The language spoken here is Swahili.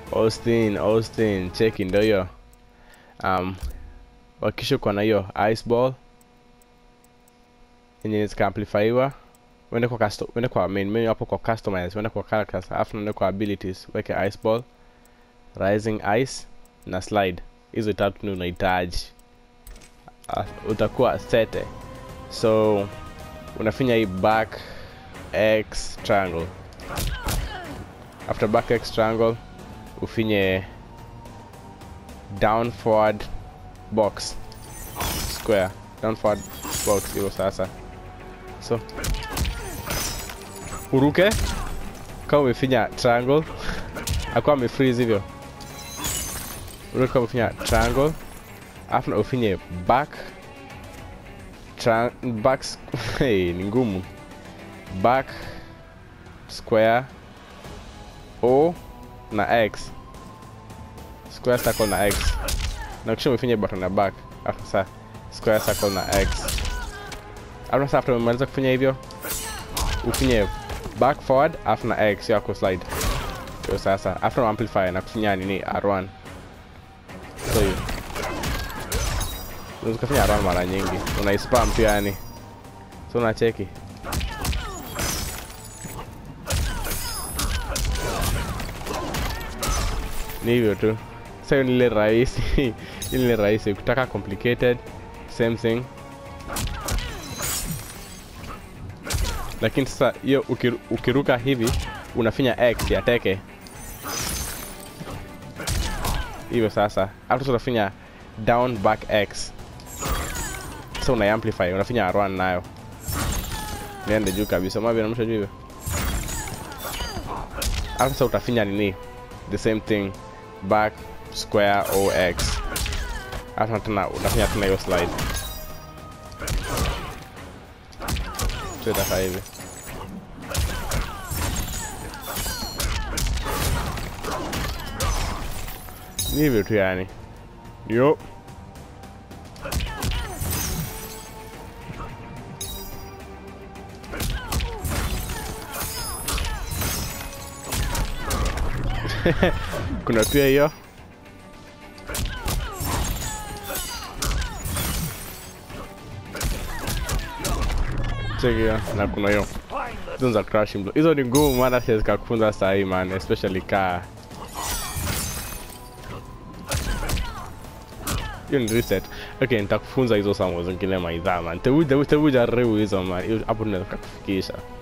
Austin, Austin, cheki ndo hiyo. Um, wakisha uko na hiyo ice ball yenye zikaamplifiwa uende kwa custom, uende kwa main menu hapo kwa customize, uende kwa characters, alafu uende kwa abilities, weke ice ball, rising ice na slide. Hizo tatu ni unahitaji. Uh, utakuwa sete. So unafinya hii back x triangle. After back x triangle ufinye down forward box square down forward box hivyo sasa so uruke kama umefinya triangle akuwa amefreeze hivyo uruke kama umefinya triangle alafu na ufinye back Tra back squ- hey, ni ngumu back square o na x square circle na x na kisha umefinya button na back alafu sasa square circle na x alafu sasa after umemaliza kufanya hivyo ufinye back forward alafu na x yako slide hiyo sasa after amplify na kufinya nini r1 so hiyo unaweza kufanya r1 mara nyingi unaispam tu yani so unacheki ni hivyo tu sasa hiyo ni ile rahisi ile ni rahisi ukitaka complicated same thing lakini sasa hiyo ukiru, ukiruka hivi unafinya x ya teke hivyo sasa alafu sasa unafinya down back x sasa una amplify unafinya r1 nayo niende juu kabisa mavi namsha juu hivyo alafu sasa utafinya nini the same thing back square ox alafu tena unafanya tena hiyo slide tutakaa hivi ni hivyo tu yani yo kuna pia hiyo cheki hiyo na kuna hiyo hizo za crushing blow hizo ni ngumu maana siwezi kufunza saa hii man especially kaa hiyo ni reset okay nitakufunza hizo samo zingine maidhaa man tebu tebu tebu jaribu hizo man Hiyo- hapo tunaweza kukufikisha